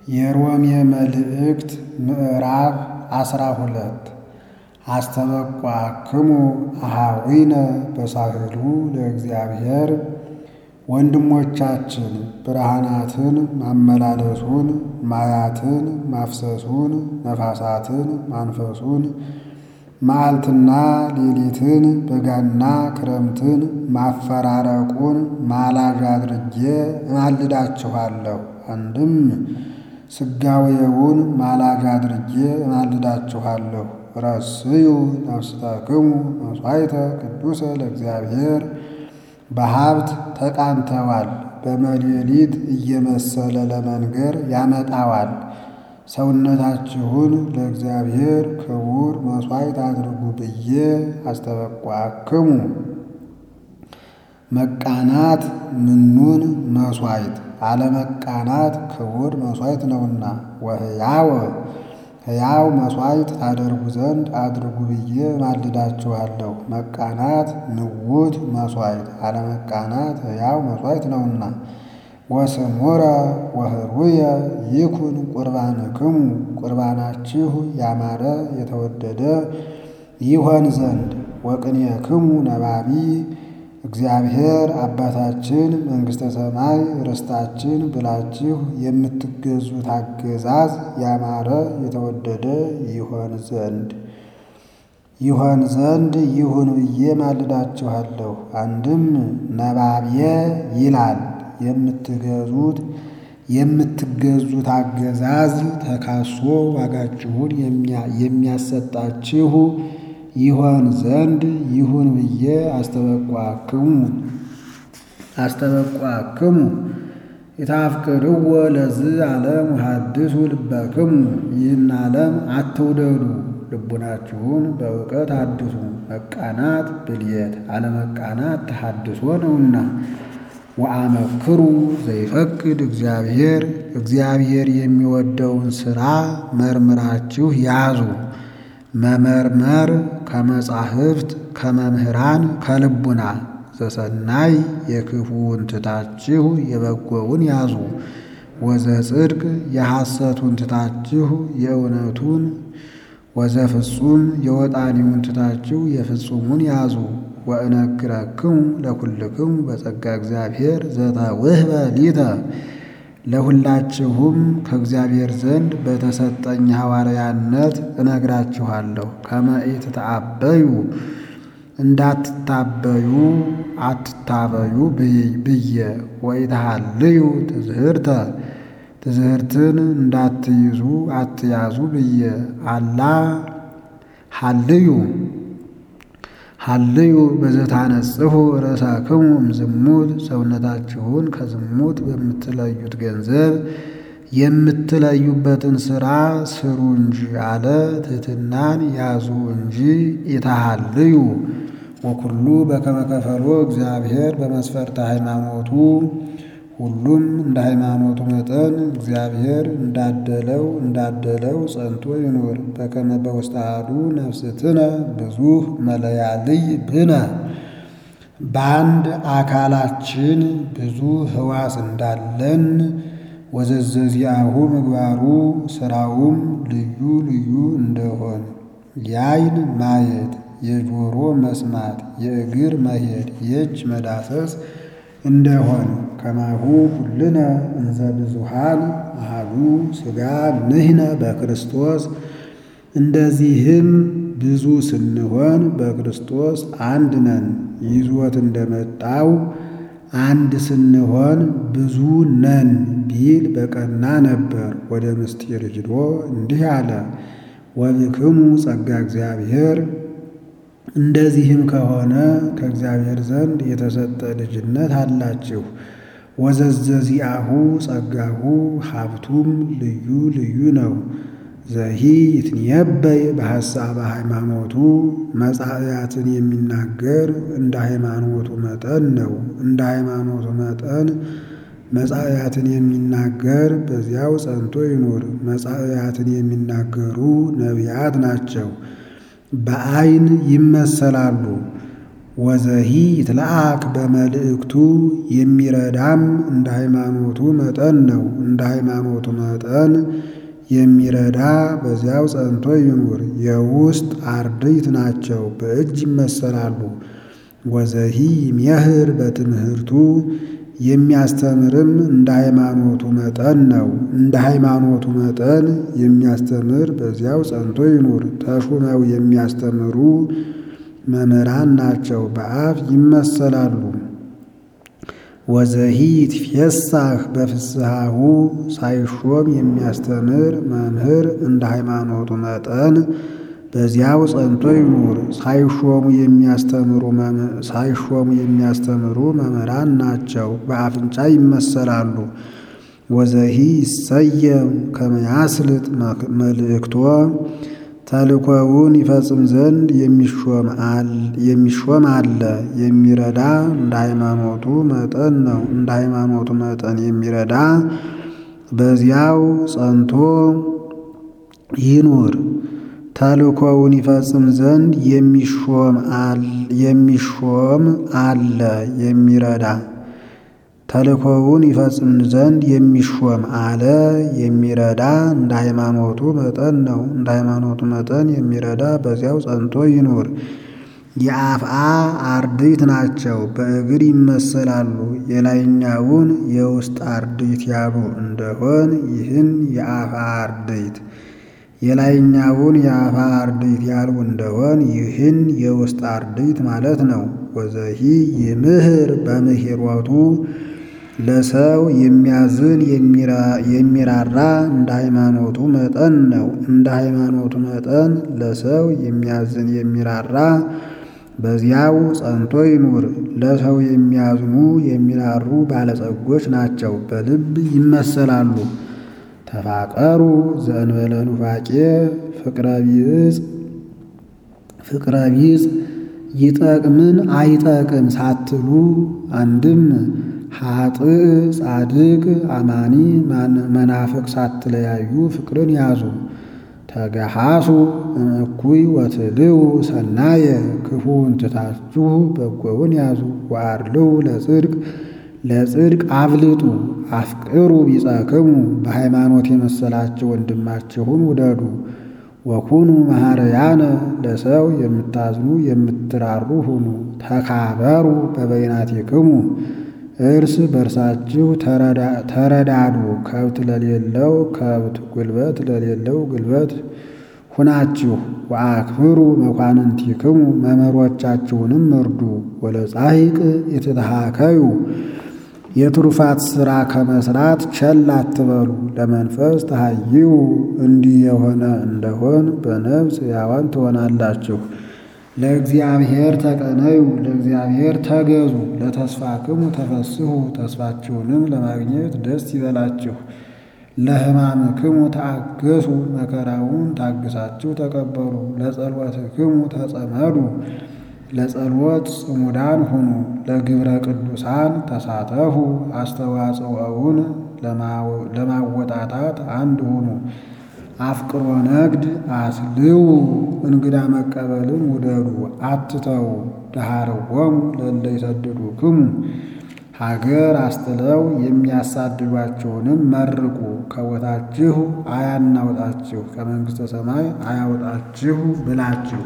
የሮሜ መልእክት ምዕራፍ አስራ ሁለት አስተበቋክሙ አኀዊነ በሳህሉ ለእግዚአብሔር ወንድሞቻችን ብርሃናትን ማመላለሱን ማያትን ማፍሰሱን ነፋሳትን ማንፈሱን መዓልትና ሌሊትን በጋና ክረምትን ማፈራረቁን ማላዥ አድርጌ እማልዳችኋለሁ። አንድም ሥጋዌውን ማላዥ አድርጌ እማልዳችኋለሁ። ረስዩ ነፍስታክሙ መሥዋዕተ ቅዱሰ ለእግዚአብሔር በሀብት ተቃንተዋል። በመሌሊት እየመሰለ ለመንገር ያመጣዋል። ሰውነታችሁን ለእግዚአብሔር ክቡር መሥዋዕት አድርጉ ብዬ አስተበቋክሙ። መቃናት ምኑን መሥዋዕት አለመቃናት ክቡር መሥዋዕት ነውና፣ ወሕያወ ሕያው መሥዋዕት ታደርጉ ዘንድ አድርጉ ብዬ ማልዳችኋለሁ። መቃናት ንውት መሥዋዕት አለመቃናት ሕያው መሥዋዕት ነውና ወስሙረ ወህሩየ ይኩን ቁርባንክሙ ቁርባናችሁ ያማረ የተወደደ ይሆን ዘንድ ወቅኔክሙ ነባቢ እግዚአብሔር አባታችን መንግሥተ ሰማይ ርስታችን ብላችሁ የምትገዙት አገዛዝ ያማረ የተወደደ ይሆን ዘንድ ይሆን ዘንድ ይሁን ብዬ ማልዳችኋለሁ። አንድም ነባብየ ይላል የምትገዙት የምትገዙት አገዛዝ ተካሶ ዋጋችሁን የሚያሰጣችሁ ይሆን ዘንድ ይሁን ብዬ አስተበቋክሙ አስተበቋክሙ የታፍቅርዎ ለዝ ዓለም ሐድሱ ልበክሙ ይህን ዓለም አትውደዱ፣ ልቡናችሁን በእውቀት አድሱ። መቃናት ብልየት አለመቃናት ተሐድሶ ነውና ወአመክሩ ዘይፈቅድ እግዚአብሔር እግዚአብሔር የሚወደውን ሥራ መርምራችሁ ያዙ። መመርመር ከመጻሕፍት ከመምህራን ከልቡና ዘሰናይ የክፉውን ትታችሁ የበጎውን ያዙ። ወዘጽድቅ የሐሰቱን ትታችሁ የእውነቱን ወዘፍጹም የወጣኒውን ትታችሁ የፍጹሙን ያዙ። ወእነግረክሙ ለኩልክሙ በጸጋ እግዚአብሔር ዘተውህበ ሊተ ለሁላችሁም ከእግዚአብሔር ዘንድ በተሰጠኝ ሐዋርያነት እነግራችኋለሁ። ከመ ኢትተአበዩ እንዳትታበዩ አትታበዩ ብዬ ወኢትሃልዩ ትዝህርተ ትዝህርትን እንዳትይዙ አትያዙ ብዬ አላ ሃልዩ ሃልዩ በዘታነጽሑ ርእሳክሙ እምዝሙት ሰውነታችሁን ከዝሙት በምትለዩት ገንዘብ የምትለዩበትን ሥራ ስሩ እንጂ አለ። ትሕትናን ያዙ እንጂ ኢታሃልዩ ወኩሉ በከመ ከፈሎ እግዚአብሔር በመስፈርተ ሃይማኖቱ ሁሉም እንደ ሃይማኖቱ መጠን እግዚአብሔር እንዳደለው እንዳደለው ጸንቶ ይኑር። በከመ በውስተ አሐዱ ነፍስትነ ብዙኅ መለያልይ ብነ በአንድ አካላችን ብዙ ሕዋስ እንዳለን ወዘዘዚአሁ ምግባሩ ሥራውም ልዩ ልዩ እንደሆን የዓይን ማየት፣ የጆሮ መስማት፣ የእግር መሄድ፣ የእጅ መዳሰስ እንደሆን ከማሁ ኩልነ እንዘ ብዙኃን አሐዱ ሥጋ ንሕነ በክርስቶስ እንደዚህም ብዙ ስንሆን በክርስቶስ አንድ ነን። ይዞት እንደመጣው አንድ ስንሆን ብዙ ነን ቢል በቀና ነበር። ወደ ምስጢር ሂዶ እንዲህ አለ፣ ወብክሙ ጸጋ እግዚአብሔር እንደዚህም ከሆነ ከእግዚአብሔር ዘንድ የተሰጠ ልጅነት አላችሁ። ወዘዘዚአሁ ጸጋሁ ሀብቱም ልዩ ልዩ ነው። ዘሂ ይትነበይ በሐሳበ ሃይማኖቱ መጻእያትን የሚናገር እንደ ሃይማኖቱ መጠን ነው። እንደ ሃይማኖቱ መጠን መጻእያትን የሚናገር በዚያው ጸንቶ ይኑር። መጻእያትን የሚናገሩ ነቢያት ናቸው። በዓይን ይመሰላሉ። ወዘሂ ይትለአክ በመልእክቱ የሚረዳም እንደ ሃይማኖቱ መጠን ነው። እንደ ሃይማኖቱ መጠን የሚረዳ በዚያው ጸንቶ ይኑር። የውስጥ አርድእት ናቸው፣ በእጅ ይመሰላሉ። ወዘሂ ይሜህር በትምህርቱ የሚያስተምርም እንደ ሃይማኖቱ መጠን ነው። እንደ ሃይማኖቱ መጠን የሚያስተምር በዚያው ጸንቶ ይኑር። ተሹመው የሚያስተምሩ መምህራን ናቸው፣ በአፍ ይመሰላሉ። ወዘሂ ይትፌሳህ በፍስሐሁ ሳይሾም የሚያስተምር መምህር እንደ ሃይማኖቱ መጠን በዚያው ጸንቶ ይኑር። ሳይሾሙ የሚያስተምሩ ሳይሾሙ የሚያስተምሩ መምህራን ናቸው፣ በአፍንጫ ይመሰላሉ። ወዘሂ ይሰየም ከመያስልጥ መልእክቶ ተልእኮውን ይፈጽም ዘንድ የሚሾም አለ። የሚረዳ እንደ ሃይማኖቱ መጠን ነው። እንደ ሃይማኖቱ መጠን የሚረዳ በዚያው ጸንቶ ይኑር። ተልእኮውን ይፈጽም ዘንድ የሚሾም አለ። የሚረዳ ተልእኮውን ይፈጽም ዘንድ የሚሾም አለ። የሚረዳ እንደ ሃይማኖቱ መጠን ነው። እንደ ሃይማኖቱ መጠን የሚረዳ በዚያው ጸንቶ ይኑር። የአፍአ አርድእት ናቸው፣ በእግር ይመሰላሉ። የላይኛውን የውስጥ አርድእት ያሉ እንደሆን ይህን የአፍአ አርድእት የላይኛውን የአፋ አርድእት ያሉ እንደሆን ይህን የውስጥ አርድእት ማለት ነው። ወዘሂ ይምህር በምህሮቱ ለሰው የሚያዝን የሚራራ እንደ ሃይማኖቱ መጠን ነው። እንደ ሃይማኖቱ መጠን ለሰው የሚያዝን የሚራራ በዚያው ጸንቶ ይኑር። ለሰው የሚያዝኑ የሚራሩ ባለጸጎች ናቸው፣ በልብ ይመሰላሉ። ተፋቀሩ ዘእንበለ ኑፋቄ ፍቅረ ቢጽ ፍቅረ ቢጽ ይጠቅምን አይጠቅም ሳትሉ አንድም ኃጥእ ጻድቅ አማኒ መናፍቅ ሳትለያዩ ፍቅርን ያዙ። ተገሃሱ እኩይ ወትልው ሰናየ ክፉውን ትታችሁ በጎውን ያዙ። ወአድልው ለጽድቅ ለጽድቅ አብልጡ። አፍቅሩ ቢጸክሙ በሃይማኖት የመሰላችሁ ወንድማችሁን ውደዱ። ወኩኑ መሐረያነ ለሰው የምታዝኑ የምትራሩ ሁኑ። ተካበሩ በበይናቲክሙ እርስ በርሳችሁ ተረዳዱ። ከብት ለሌለው ከብት ጉልበት ለሌለው ጉልበት ሁናችሁ። ወአክብሩ መኳንንቲክሙ መምህሮቻችሁንም እርዱ። ወለጻሂቅ የተተሃከዩ የትሩፋት ሥራ ከመስራት ቸል አትበሉ። ለመንፈስ ተሃይዩ እንዲህ የሆነ እንደሆን በነፍስ ሕያዋን ትሆናላችሁ። ለእግዚአብሔር ተቀነዩ፣ ለእግዚአብሔር ተገዙ። ለተስፋክሙ ተፈስሑ፣ ተስፋችሁንም ለማግኘት ደስ ይበላችሁ። ለሕማምክሙ ተአገሱ፣ መከራውን ታግሳችሁ ተቀበሉ። ለጸሎትክሙ ተጸመዱ፣ ለጸሎት ጽሙዳን ሁኑ። ለግብረ ቅዱሳን ተሳተፉ፣ አስተዋጽኦውን ለማወጣታት አንድ ሁኑ። አፍቅሮ ነግድ አስልው፣ እንግዳ መቀበልን ውደዱ አትተው። ደሃርዎሙ ለእለ ይሰድዱክሙ፣ ሀገር አስጥለው የሚያሳድዷችሁንም መርቁ። ከቦታችሁ አያናውጣችሁ ከመንግሥተ ሰማይ አያውጣችሁ ብላችሁ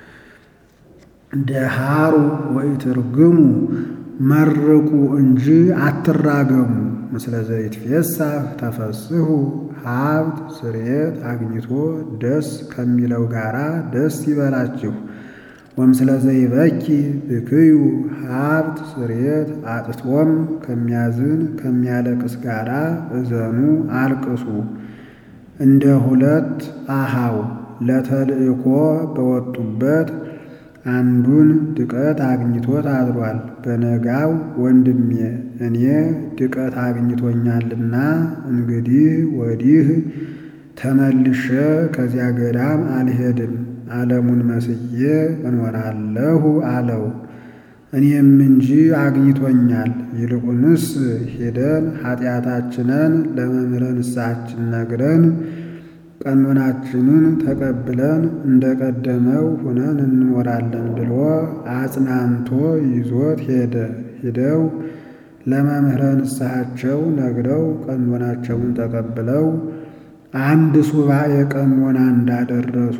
ደሃሩ ወኢትርግሙ መርቁ እንጂ አትራገሙ። ምስለ ዘይትፌሳህ ተፈስሑ ሀብት ስርየት አግኝቶ ደስ ከሚለው ጋራ ደስ ይበላችሁ። ወምስለ ዘይበኪ ብክዩ ሀብት ስርየት አጥቶም ከሚያዝን ከሚያለቅስ ጋራ እዘኑ አልቅሱ። እንደ ሁለት አሃው ለተልእኮ በወጡበት አንዱን ድቀት አግኝቶት አድሯል። በነጋው ወንድሜ እኔ ድቀት አግኝቶኛልና እንግዲህ ወዲህ ተመልሼ ከዚያ ገዳም አልሄድም፣ ዓለሙን መስዬ እኖራለሁ አለው። እኔም እንጂ አግኝቶኛል። ይልቁንስ ሄደን ኃጢአታችንን ለመምህረ ንስሐችን ነግረን ቀኖናችንን ተቀብለን እንደ ቀደመው ሁነን እንኖራለን ብሎ አጽናንቶ ይዞት ሄደ። ሂደው ለመምህረ ንስሐቸው ነግረው ቀኖናቸውን ተቀብለው አንድ ሱባኤ ቀኖና እንዳደረሱ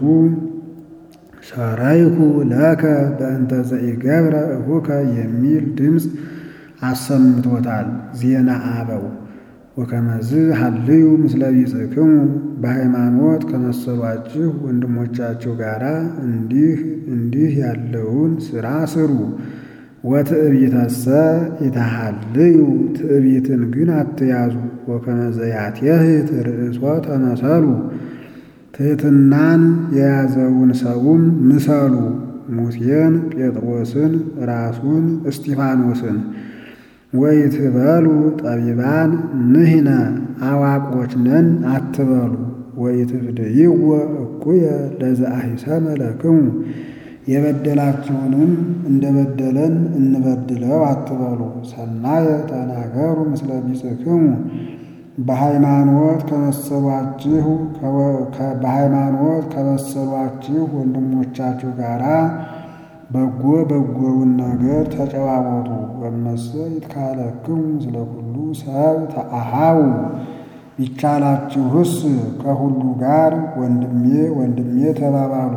ሰረይኩ ለከ በእንተ ዘኢገብረ እሁከ የሚል ድምፅ አሰምቶታል። ዜና አበው ወከመዝ ሀልዩ ምስለ ቢጽክሙ በሃይማኖት ከመሰሏችሁ ወንድሞቻችሁ ጋር እንዲህ እንዲህ ያለውን ሥራ ስሩ። ወትዕቢተሰ ኢታሃልዩ ትዕቢትን ግን አትያዙ። ወከመዘ ያትየህት ርእሶ ተመሰሉ ትሕትናን የያዘውን ሰውም ምሰሉ። ሙሴን፣ ጴጥሮስን፣ ራሱን እስጢፋኖስን ወይትበሉ ጠቢባን ንሕነ አዋቆች ነን አትበሉ። ወይትፍድይዎ እኩየ ለዘአሂሰመ ለክሙ የበደላችሁንም እንደ በደለን እንበድለው አትበሉ። ሰናየ ተናገሩ ምስለ ቢጽክሙ በሃይማኖት ከመሰሏችሁ በሃይማኖት ከመሰሏችሁ ወንድሞቻችሁ ጋራ በጎ በጎውን ነገር ተጨዋወቱ። ወመሰ ይትካለክሙ ምስለ ኩሉ ሰብ ተአሃው ቢቻላችሁስ ከሁሉ ጋር ወንድሜ ወንድሜ ተባባሉ።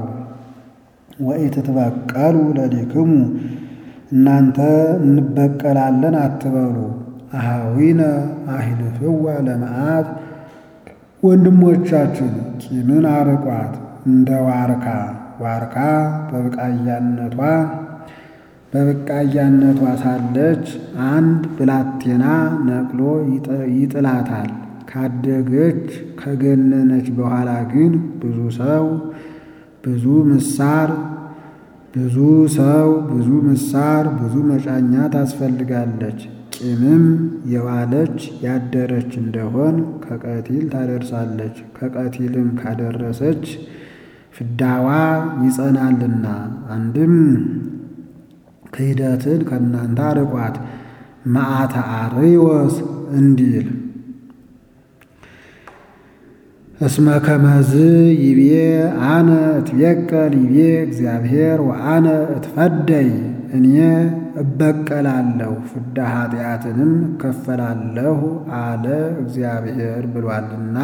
ወኢትትበቀሉ ለዲክሙ እናንተ እንበቀላለን አትበሉ። አሃዊነ አሂልፍዋ ለመዓት ወንድሞቻችን ቂምን አርቋት እንደ ዋርካ ዋርካ በብቃያነቷ በብቃያነቷ ሳለች አንድ ብላቴና ነቅሎ ይጥላታል። ካደገች ከገነነች በኋላ ግን ብዙ ሰው ብዙ ምሳር ብዙ ሰው ብዙ ምሳር ብዙ መጫኛ ታስፈልጋለች። ቂምም የዋለች ያደረች እንደሆን ከቀቲል ታደርሳለች። ከቀቲልም ካደረሰች ፍዳዋ ይጸናልና። አንድም ክህደትን ከእናንተ አርቋት መዓተ አርዮስ እንዲል እስመ ከመዝ ይቤ አነ እትቤቀል ይቤ እግዚአብሔር ወአነ እትፈደይ እኔ እበቀላለሁ ፍዳ ኃጢአትንም እከፈላለሁ አለ እግዚአብሔር ብሏልና።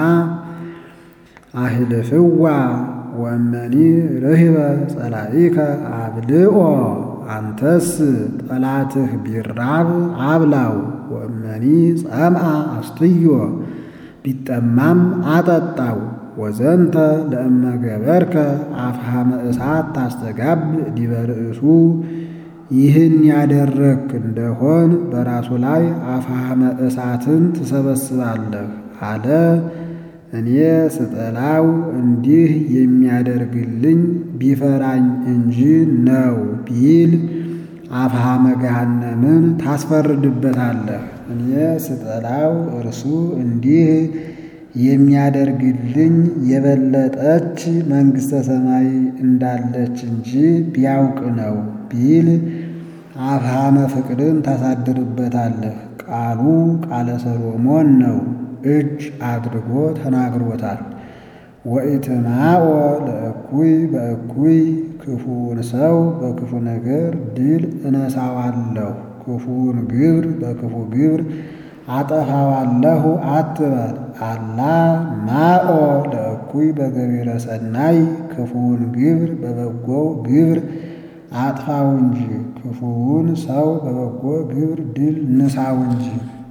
አህልፍዋ ወመኒ ርህበ ጸላኢከ አብልኦ አንተስ ጠላትህ ቢራብ አብላው። ወመኒ ጸምአ አስትዮ ቢጠማም አጠጣው። ወዘንተ ለእመ ገበርከ አፍሃመ እሳት ታስተጋብ ዲበ ርእሱ ይህን ያደረግክ እንደሆን በራሱ ላይ አፍሃመ እሳትን ትሰበስባለህ አለ። እኔ ስጠላው እንዲህ የሚያደርግልኝ ቢፈራኝ እንጂ ነው ቢል አፍሃመ ገሃነምን ታስፈርድበታለህ። እኔ ስጠላው እርሱ እንዲህ የሚያደርግልኝ የበለጠች መንግሥተ ሰማይ እንዳለች እንጂ ቢያውቅ ነው ቢል አፍሃመ ፍቅርን ታሳድርበታለህ። ቃሉ ቃለ ሰሎሞን ነው፣ እጅ አድርጎ ተናግሮታል። ወኢትማኦ ለእኩይ በእኩይ ክፉውን ሰው በክፉ ነገር ድል እነሳዋለሁ፣ ክፉውን ግብር በክፉ ግብር አጠፋዋለሁ አትበል። አላ ማኦ ለእኩይ በገቢረ ሰናይ ክፉውን ግብር በበጎው ግብር አጥፋው እንጂ ክፉውን ሰው በበጎ ግብር ድል ንሳው እንጂ